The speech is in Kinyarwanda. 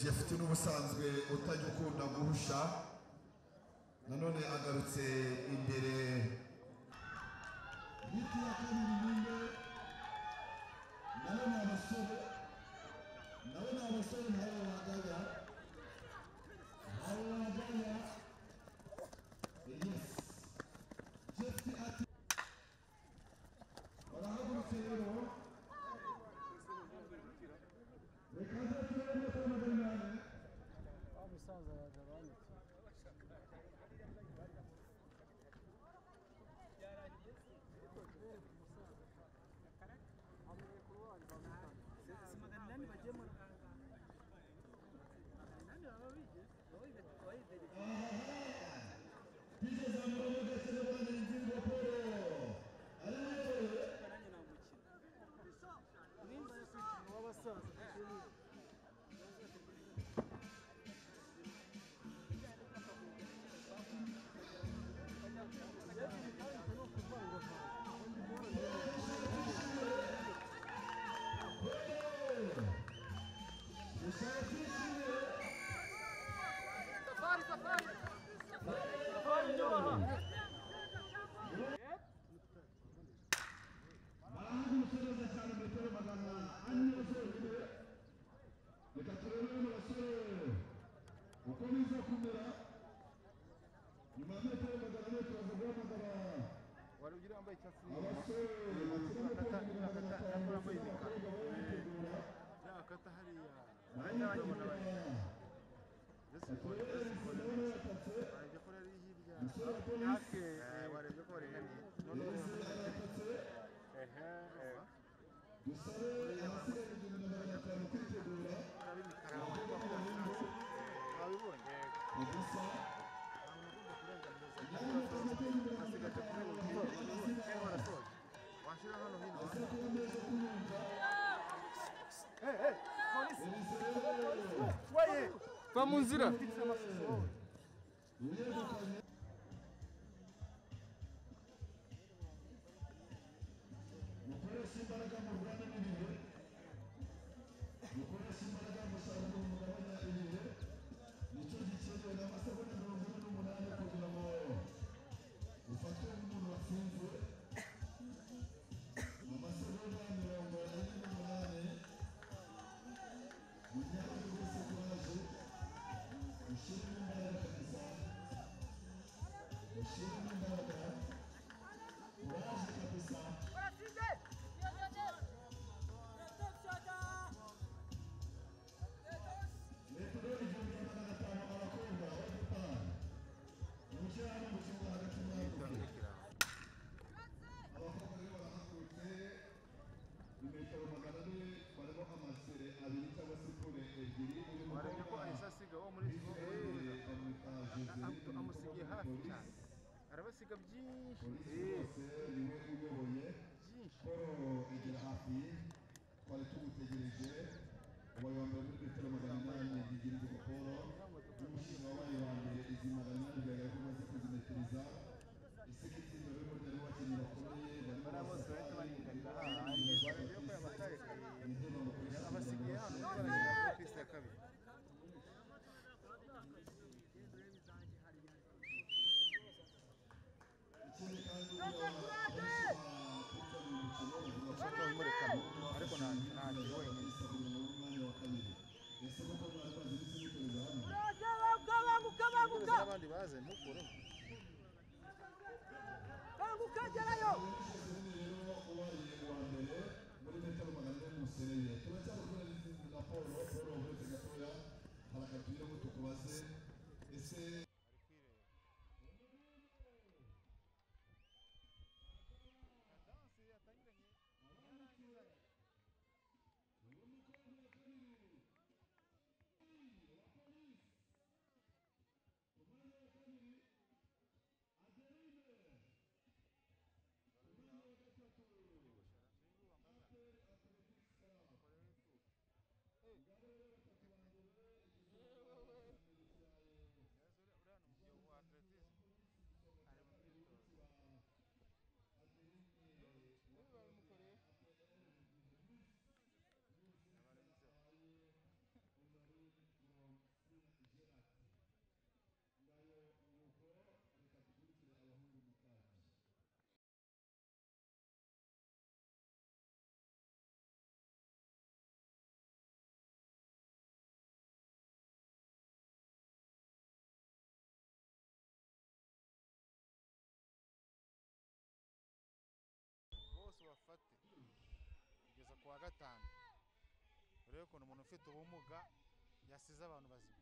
jefuti n'ubusanzwe utajya ukunda guhusha nanone agarutse imbere Biti ya kabiri nyumbe nawe ni abasore nawe ni abasore nawe wajyaga nawe wajyaga yes jefuti ati barahagurutse rero reka nze turebe ko amagana Musaza yagabanutse. twigeze amaboko gasore rwanda ingingo paul ari muyoboye w'abasaza ushakishije Bahanze umusoreza cyane metero magana ane zonyine reka turebe bano basore uko biza kumera nyuma ya metero magana ane turaza guhamagara wari ugira wambaye icyatsi abasore bakiri muto kugira ngo batanu abakobwa barabitegura yakata hariya barabikora mbese baturebe ibisebe bayatatse warebye ko rari hirya umusore wa yake polisi warebye ko waringaniye none yahise yaratatse dusore abasigaye igihumbi magana atanu kwitegura ari imikara wambaye icyatsi wabibonye ubusa asigaje kuri ubu ngiye warasoje washyira hano hino aza kuba meza kuyumva ibisebe waye va mu nzira Uyegukanye mukoresha imbaraga murwane n'ibihe mukoresha imbaraga musaruro mugabanya ibihe nicyo gikenewe n'amasegonda mirongo ine n'umunani kugira ngo ufate nk'umuntu watsinzwe amasegonda mirongo ine n'umunani munyange rwose kuraje ushyiremo imbaraga kabisa Ushirimo imbaraga uraje kabisa metero igihumbi na magana atanu abakobwa b'agapani umushyira hano mu kibuga hagati muri afurika abakobwa rero barahagurutse ni metero magana ane barimo amasere abiri cyangwa se pure ebyiri uyu warebye ko mukobwa ahise asiga uwo muri w'ikirere bamwita Amuto- joseli amusigiye hafi cyane arabasiga byinshi polisi Eh, wose niwe uyoboye byinshi Paul egera hafi twari tumutegereje ubaye wa mbere muri metero magana inani yigirwa Paul n'umushinga wabaye wa mbere izi magana inani bigaragara ko umaze kuzimetiriza isiga itsinda rero ryari bakinnyi bakomeye barimo bariya bose bahita baringanira hahandi warebye ko yabataye intebe bakoresha abasigiye hano baragera kuri piste ya kabiri ikindi kandi abashinzwe umukino bavuga ko ushaka wimurekamo ariko nanjye nanjye wenyine isa kugira ngo umwanya wa kabiri ese koko mwari maze n'izimitoreza hano ndetse n'abandi baze mukuremo rero ubaye uwa mbere muri metero magana ane n'umusereye turacyari gukora n'izindi na paul paul wavunitse gatoya hari akapira ngo tukubaze ese Uri kuwa gatanu urebe ukuntu umuntu ufite ubumuga yasize abantu bazima